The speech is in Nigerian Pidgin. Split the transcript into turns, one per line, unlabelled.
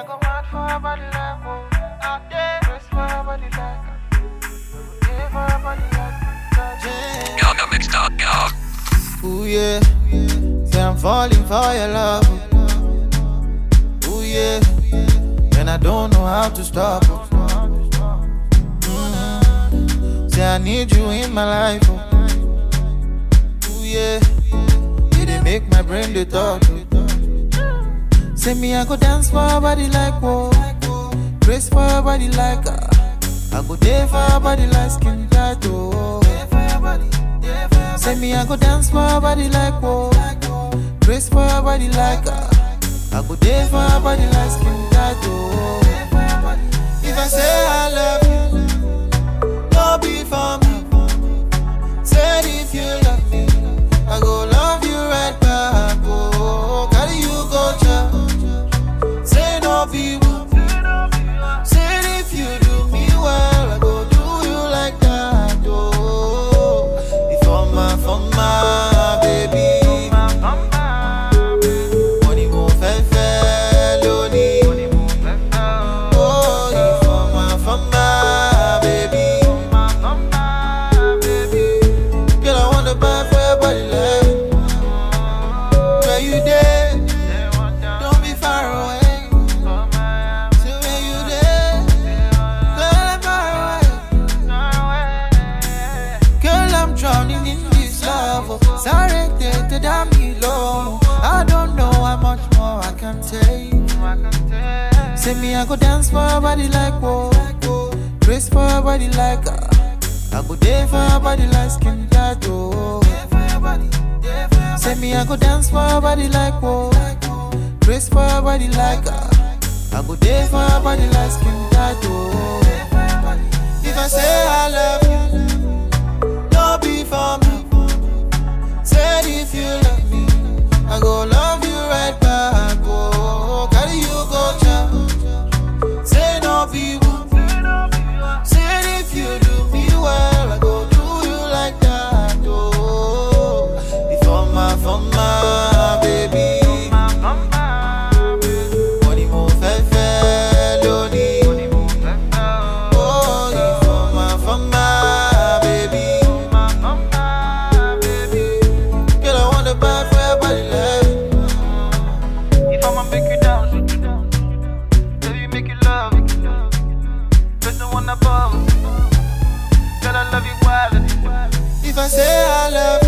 go mad for a body like oh. Out there, press for a body like Yeah, for a body like that.
Gaga Mix.com.
Ooh yeah, say I'm falling for your love. Ooh yeah, and I don't know how to stop. oh. Mm. Say I need you in my life. Oh. Ooh yeah, you dey make my brain dey talk. oh. Say me I go dance for a body like whoa, grace for a body like ah. I go there for a body like skin tight oh. Say me I go dance for a body like whoa, grace for a body like ah. I go there for a body like skin tight oh. If I say I love you, no be for me. Said if you love me, I go love you right back. Oh, carry you go church. Say no be one. Said if you do me well, I go do you like that. Oh, if for my, for my baby. Money mo fẹ́ fẹ́ lónìí. Oh, if for my, for my baby. Girl, I wanna buy for your body like Where you there? Don't be far away. Say where you there? Girl, I'm far away. Girl, I'm drowning in this love. oh. Sorry, to damn me low. I don't know how much more I can take. Say me, I go dance for a body like whoa. Grace for a body like ah. I go there for a body like skin tight oh. Say me, I go dance for a body like whoa. Grace for a body like ah. I go there for a body like skin tight oh. If I say I love you, no be for me. Said if you love me, I go love you right back. Oh, carry you go church. Say no be one. Said if you do me well, I go do you like that. Oh, if for my, for my baby. Money mo fẹ́ fẹ́ lónìí. Oh, if for my, for my baby. Girl, I wanna buy for your body like.
If I'ma make you down, shoot you down. Baby, make you love it. There's no one above. Girl, I love you wild.
If I say I love